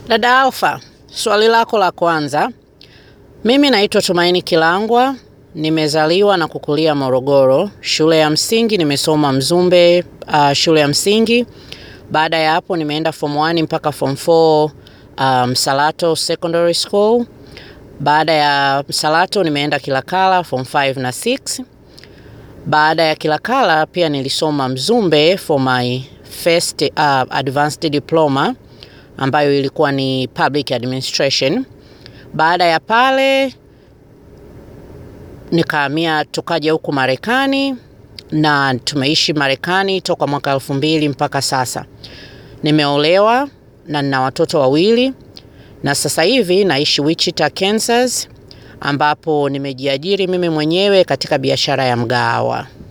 Dada Alfa, swali lako la kwanza. Mimi naitwa Tumaini Kilangwa, nimezaliwa na kukulia Morogoro. Shule ya msingi nimesoma Mzumbe uh, shule ya msingi. Baada ya hapo nimeenda form 1 mpaka form 4 uh, Msalato Secondary School. Baada ya Msalato nimeenda Kilakala form 5 na 6. Baada ya Kilakala pia nilisoma Mzumbe for my first uh, advanced diploma ambayo ilikuwa ni public administration. Baada ya pale nikahamia tukaja huku Marekani na tumeishi Marekani toka mwaka elfu mbili mpaka sasa. Nimeolewa na nina watoto wawili na sasa hivi naishi Wichita, Kansas ambapo nimejiajiri mimi mwenyewe katika biashara ya mgahawa.